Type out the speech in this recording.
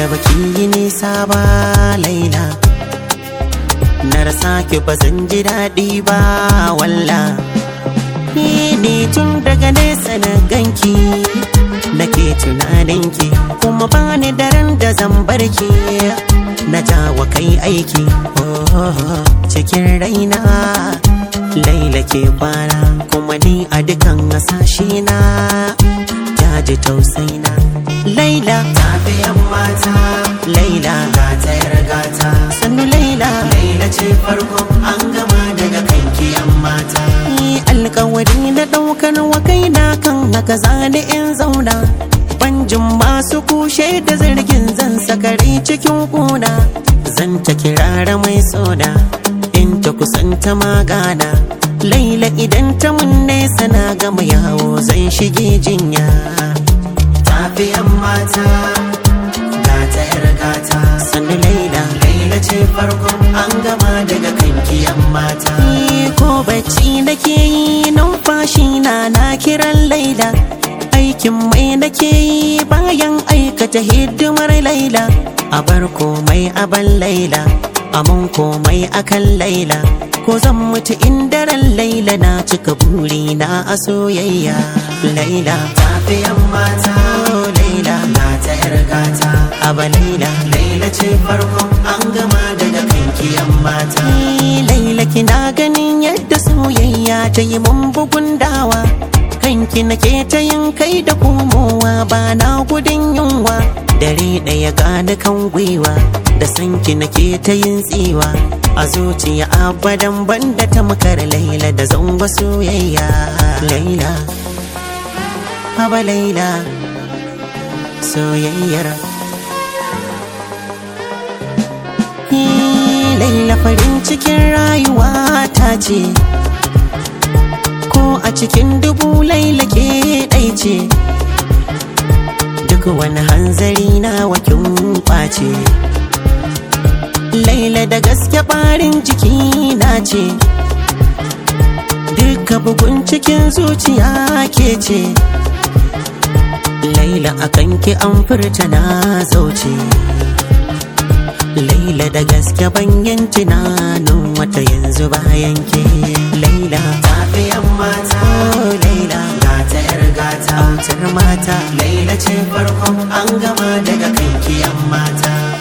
da baki yi nisa ba laila na rasa ki ba zan ji daɗi ba walla ni ne tun daga nesa na ganki nake tunaninki kuma ba ni daren da zan barki na jawa kai aiki oh, cikin raina laila ke kwana kuma ni a dukan hasashe na jaji tausaina laila tafiyan mata laila gata yar gata sannu laila laila ce farko an gama daga kanki yan mata ni alkawari na daukar wa kaina kan haka zani in zauna banjin masu kushe da zargin zan sakare cikin kuna zan ta kirara mai soda in ta kusanta magana laila idan ta mun nesa na gama yawo zan shige jinya tafiyan mata gata yar gata sannu laila laila ce farkon an gama daga kanki yan mata ko bacci nake yi numfashi na na kiran laila aikin mai nake yi bayan aikata hidimar laila a bar komai aban laila aman komai akan laila ko zan mutu indaran laila na cika buri na a soyayya laila tafiyan mata laila gata yar gata aba laila laila ce farkon an gama daga kanki yan mata laila kina ganin yadda soyayya ta yi mun bugun dawa kanki nake ta yin kai da komowa ba na gudun yunwa dare ɗaya gani kan gwiwa da sanki nake ta yin tsiwa a zuciya abadan banda ta makar laila da zango soyayya laila haba laila soyayyar laila farin cikin rayuwa ta ce ko a cikin dubu laila ke ɗai ce duk wani hanzari na wakin ɓace laila da gaske ɓarin jiki na ce duka bugun cikin zuciya ke ce laila akan ki an furta na zauce laila da gaske banyan tunanin wata yanzu bayan ke laila tafiyan mata laila gata yar gata autar mata laila ce farkon an gama daga kanki yan mata